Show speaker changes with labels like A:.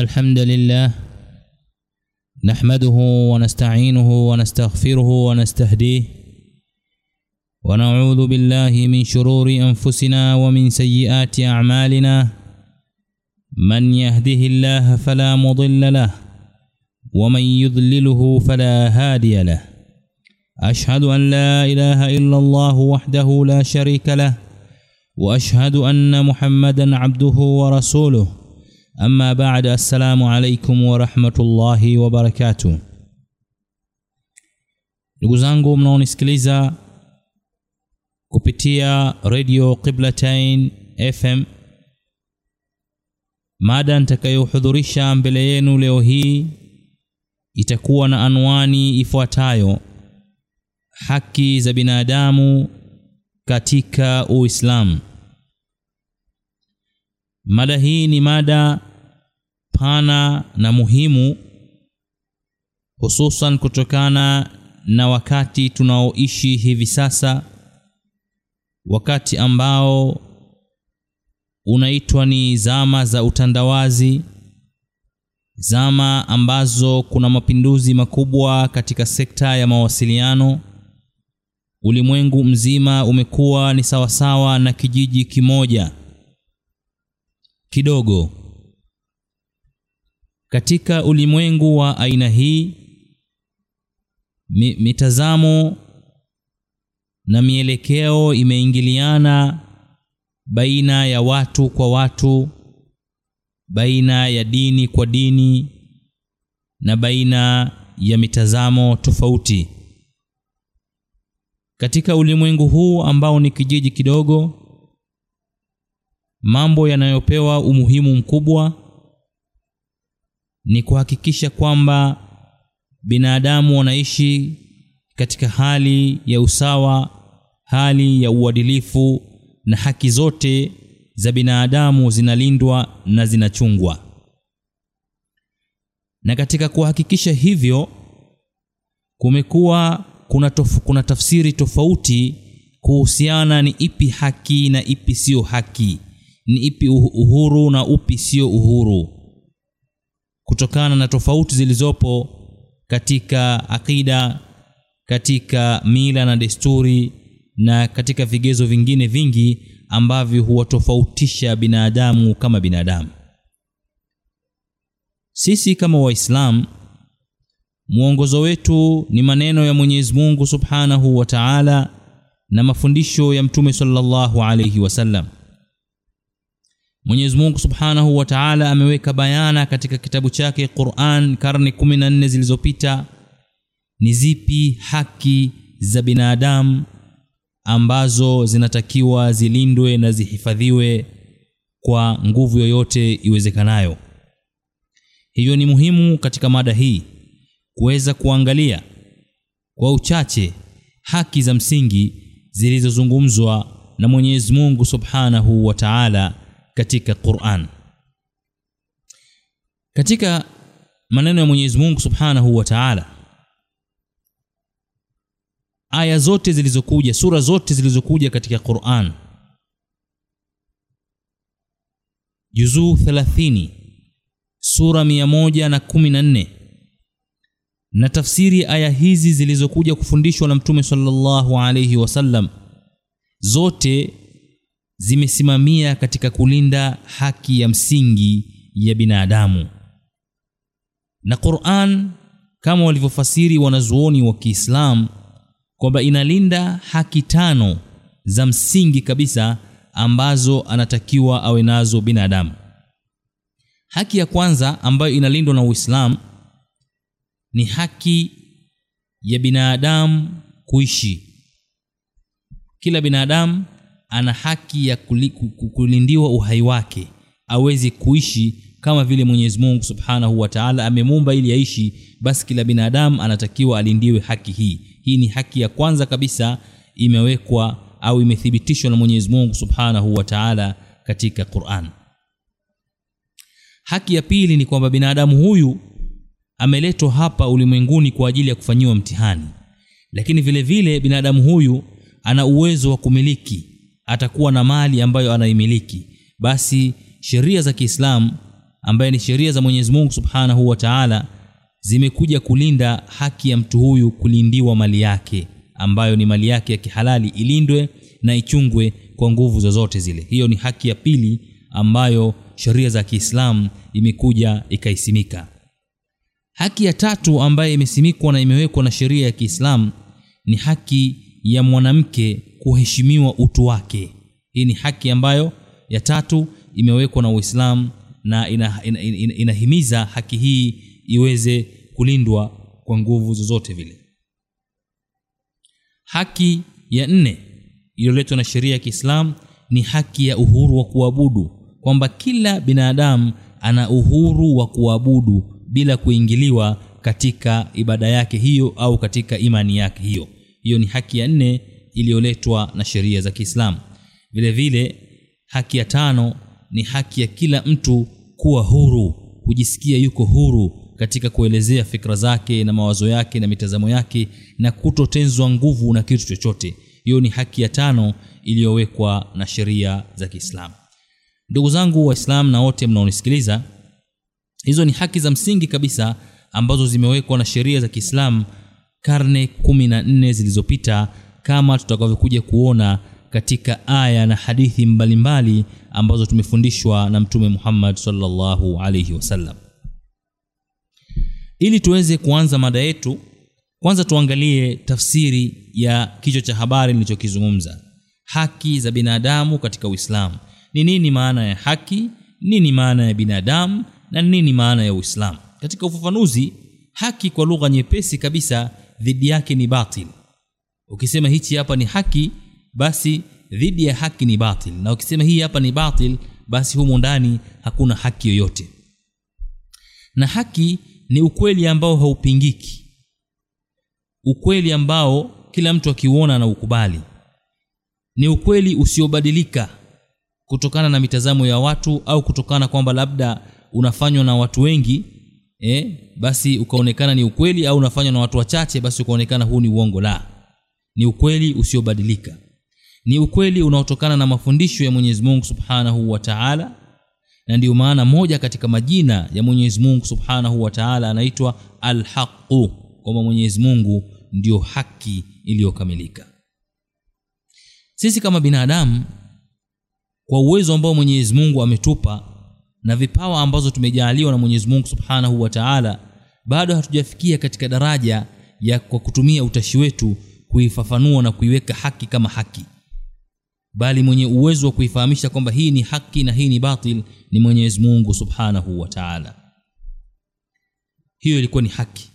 A: الحمد لله نحمده ونستعينه ونستغفره ونستهديه ونعوذ بالله من شرور انفسنا ومن سيئات اعمالنا من يهده الله فلا مضل له ومن يضلله فلا هادي له اشهد ان لا اله الا الله وحده لا شريك له واشهد ان محمدا عبده ورسوله اما بعد السلام عليكم ورحمه الله وبركاته ndugu zangu mnaonisikiliza kupitia radio qiblatain fm mada nitakayohudhurisha mbele yenu leo hii itakuwa na anwani ifuatayo haki za binadamu katika uislamu mada hii ni mada pana na muhimu hususan kutokana na wakati tunaoishi hivi sasa wakati ambao unaitwa ni zama za utandawazi zama ambazo kuna mapinduzi makubwa katika sekta ya mawasiliano ulimwengu mzima umekuwa ni sawasawa na kijiji kimoja kidogo katika ulimwengu wa aina hii mi, mitazamo na mielekeo imeingiliana baina ya watu kwa watu baina ya dini kwa dini na baina ya mitazamo tofauti katika ulimwengu huu ambao ni kijiji kidogo mambo yanayopewa umuhimu mkubwa ni kuhakikisha kwamba binadamu wanaishi katika hali ya usawa hali ya uadilifu na haki zote za binadamu zinalindwa na zinachungwa na katika kuhakikisha hivyo kumekuwa kuna, tof, kuna tafsiri tofauti kuhusiana ni ipi haki na ipi siyo haki ni ipi uhuru na upi sio uhuru kutokana na tofauti zilizopo katika akida katika mila na desturi na katika vigezo vingine vingi ambavyo huwatofautisha binadamu kama binadamu sisi kama waislamu mwongozo wetu ni maneno ya mwenyezi mungu subhanahu wa taala na mafundisho ya mtume sallallahu alaihi wasallam mwenyezi mungu subhanahu wa taala ameweka bayana katika kitabu chake quran karne 14 zilizopita ni zipi haki za binadamu ambazo zinatakiwa zilindwe na zihifadhiwe kwa nguvu yoyote iwezekanayo hivyo ni muhimu katika mada hii kuweza kuangalia kwa uchache haki za msingi zilizozungumzwa na Mwenyezi Mungu Subhanahu wa Ta'ala katika Qur'an. Katika maneno ya Mwenyezi Mungu Subhanahu wa Ta'ala aya zote zilizokuja sura zote zilizokuja katika Qur'an juzuu 30 sura 114 na tafsiri aya hizi zilizokuja kufundishwa na Mtume sallallahu alayhi wasallam zote zimesimamia katika kulinda haki ya msingi ya binadamu na Qur'an kama walivyofasiri wanazuoni wa Kiislamu kwamba inalinda haki tano za msingi kabisa ambazo anatakiwa awe nazo binadamu haki ya kwanza ambayo inalindwa na Uislamu ni haki ya binadamu kuishi kila binadamu ana haki ya kulindiwa uhai wake awezi kuishi kama vile Mwenyezi Mungu Subhanahu wa Ta'ala amemuumba ili aishi basi kila binadamu anatakiwa alindiwe haki hii hii ni haki ya kwanza kabisa imewekwa au imethibitishwa na Mwenyezi Mungu Subhanahu wa Ta'ala katika Qur'an haki ya pili ni kwamba binadamu huyu ameletwa hapa ulimwenguni kwa ajili ya kufanyiwa mtihani lakini vile vile binadamu huyu ana uwezo wa kumiliki atakuwa na mali ambayo anaimiliki basi sheria za Kiislamu ambaye ni sheria za Mwenyezi Mungu Subhanahu wa Ta'ala zimekuja kulinda haki ya mtu huyu kulindiwa mali yake ambayo ni mali yake ya kihalali ilindwe na ichungwe kwa nguvu zozote zile. Hiyo ni haki ya pili ambayo sheria za Kiislamu imekuja ikaisimika. Haki ya tatu ambayo imesimikwa na imewekwa na sheria ya Kiislamu ni haki ya mwanamke kuheshimiwa utu wake. Hii ni haki ambayo ya tatu imewekwa na Uislamu na inahimiza ina, ina, ina, inahimiza haki hii iweze kulindwa kwa nguvu zozote vile. Haki ya nne iliyoletwa na sheria ya Kiislamu ni haki ya uhuru wa kuabudu, kwamba kila binadamu ana uhuru wa kuabudu bila kuingiliwa katika ibada yake hiyo au katika imani yake hiyo. Hiyo ni haki ya nne iliyoletwa na sheria za Kiislamu. Vile vile haki ya tano ni haki ya kila mtu kuwa huru, kujisikia yuko huru katika kuelezea fikra zake na mawazo yake na mitazamo yake na kutotenzwa nguvu na kitu chochote. Hiyo ni haki ya tano iliyowekwa na sheria za Kiislamu. Ndugu zangu Waislamu na wote mnaonisikiliza, hizo ni haki za msingi kabisa ambazo zimewekwa na sheria za Kiislamu karne kumi na nne zilizopita kama tutakavyokuja kuona katika aya na hadithi mbalimbali mbali ambazo tumefundishwa na Mtume Muhammad sallallahu alayhi wasallam. Ili tuweze kuanza mada yetu, kwanza tuangalie tafsiri ya kichwa cha habari nilichokizungumza, haki za binadamu katika Uislamu. Ni nini maana ya haki? Nini maana ya binadamu? Na nini maana ya Uislamu? Katika ufafanuzi, haki kwa lugha nyepesi kabisa, dhidi yake ni batil. Ukisema hichi hapa ni haki, basi dhidi ya haki ni batil, na ukisema hii hapa ni batil, basi humo ndani hakuna haki yoyote. Na haki ni ukweli ambao haupingiki, ukweli ambao kila mtu akiuona na ukubali, ni ukweli usiobadilika kutokana na mitazamo ya watu au kutokana kwamba labda unafanywa na watu wengi eh, basi ukaonekana ni ukweli, au unafanywa na watu wachache, basi ukaonekana huu ni uongo. La, ni ukweli usiobadilika, ni ukweli unaotokana na mafundisho ya Mwenyezi Mungu Subhanahu wa Ta'ala, na ndiyo maana moja katika majina ya Mwenyezi Mungu Subhanahu wa Ta'ala anaitwa Al-Haqqu, kwamba Mwenyezi Mungu ndiyo haki iliyokamilika. Sisi kama binadamu kwa uwezo ambao Mwenyezi Mungu ametupa na vipawa ambazo tumejaaliwa na Mwenyezi Mungu Subhanahu wa Ta'ala, bado hatujafikia katika daraja ya kwa kutumia utashi wetu kuifafanua na kuiweka haki kama haki, bali mwenye uwezo wa kuifahamisha kwamba hii ni haki na hii ni batil ni Mwenyezi Mungu Subhanahu wa Ta'ala. Hiyo ilikuwa ni haki.